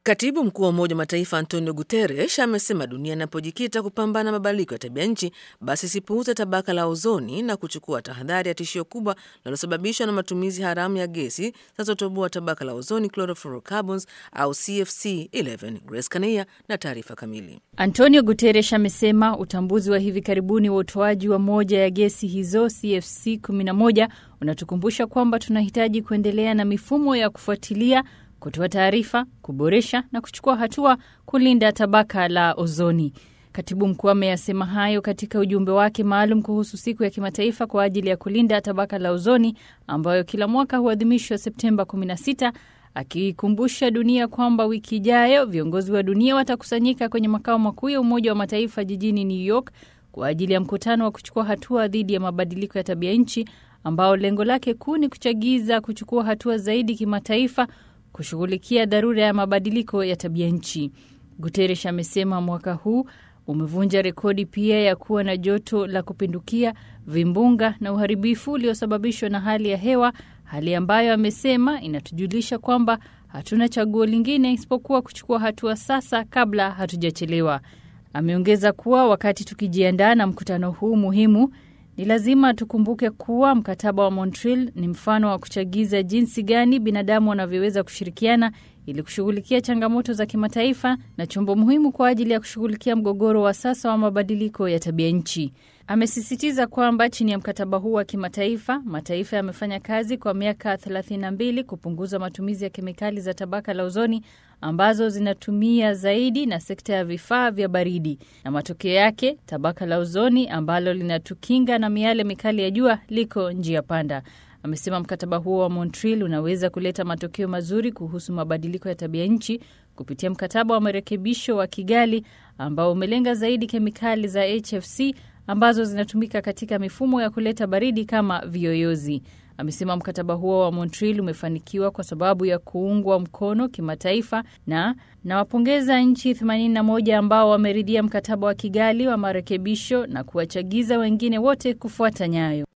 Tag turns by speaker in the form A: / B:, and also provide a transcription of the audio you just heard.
A: Katibu mkuu wa Umoja wa Mataifa Antonio Guterres amesema dunia inapojikita kupambana na mabadiliko ya tabia nchi, basi isipuuze tabaka la ozoni na kuchukua tahadhari ya tishio kubwa linalosababishwa na matumizi haramu ya gesi zinazotoboa tabaka la ozoni, chlorofluorocarbons au CFC 11. Grace Kania na taarifa kamili.
B: Antonio Guterres amesema utambuzi wa hivi karibuni wa utoaji wa moja ya gesi hizo CFC 11 unatukumbusha kwamba tunahitaji kuendelea na mifumo ya kufuatilia kutoa taarifa, kuboresha na kuchukua hatua kulinda tabaka la ozoni. Katibu mkuu ameyasema hayo katika ujumbe wake maalum kuhusu siku ya kimataifa kwa ajili ya kulinda tabaka la ozoni ambayo kila mwaka huadhimishwa Septemba 16, akiikumbusha dunia kwamba wiki ijayo viongozi wa dunia watakusanyika kwenye makao makuu ya Umoja wa Mataifa jijini New York kwa ajili ya mkutano wa kuchukua hatua dhidi ya mabadiliko ya tabia nchi ambao lengo lake kuu ni kuchagiza kuchukua hatua zaidi kimataifa kushughulikia dharura ya mabadiliko ya tabia nchi. Guterres amesema mwaka huu umevunja rekodi pia ya kuwa na joto la kupindukia, vimbunga na uharibifu uliosababishwa na hali ya hewa, hali ambayo amesema inatujulisha kwamba hatuna chaguo lingine isipokuwa kuchukua hatua sasa kabla hatujachelewa. Ameongeza kuwa wakati tukijiandaa na mkutano huu muhimu ni lazima tukumbuke kuwa mkataba wa Montreal ni mfano wa kuchagiza jinsi gani binadamu wanavyoweza kushirikiana ili kushughulikia changamoto za kimataifa na chombo muhimu kwa ajili ya kushughulikia mgogoro wa sasa wa mabadiliko ya tabia nchi. Amesisitiza kwamba chini ya mkataba huu wa kimataifa, mataifa yamefanya kazi kwa miaka 32 kupunguza matumizi ya kemikali za tabaka la ozoni ambazo zinatumia zaidi na sekta ya vifaa vya baridi, na matokeo yake tabaka la ozoni ambalo linatukinga na miale mikali ya jua liko njia panda. Amesema mkataba huo wa Montreal unaweza kuleta matokeo mazuri kuhusu mabadiliko ya tabia nchi kupitia mkataba wa marekebisho wa Kigali ambao umelenga zaidi kemikali za HFC ambazo zinatumika katika mifumo ya kuleta baridi kama viyoyozi. Amesema mkataba huo wa Montreal umefanikiwa kwa sababu ya kuungwa mkono kimataifa na nawapongeza nchi 81 ambao wameridhia mkataba wa Kigali wa marekebisho na kuwachagiza wengine wote kufuata nyayo.